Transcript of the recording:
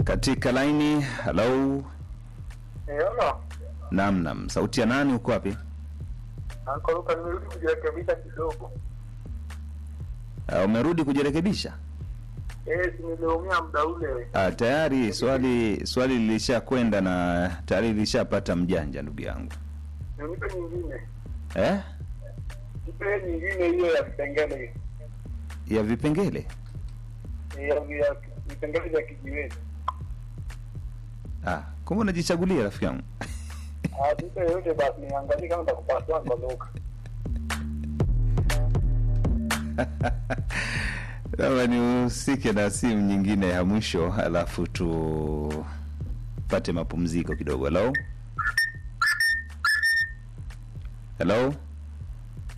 katika laini. Halo, Eona, naam naam, sauti ya nani? Uko wapi? ankoluka nimerudi kujirekebisha kidogo. Uh, umerudi kujirekebisha? Eh, si niliumia muda ule. Ah, tayari swali swali lilishakwenda na tayari lilishapata mjanja, ndugu yangu Nipe nyingine. eh? Nipe nyingine hiyo ya vipengele. ya vipengele Eh, Ya ya vipengele vya kijiweni. ah, kumbe unajichagulia rafiki yangu Ah, nipe yote basi niangalie kama nitakupasua ndoka. Labda nihusike na simu nyingine ya mwisho, alafu tupate mapumziko kidogo. Hello, hello,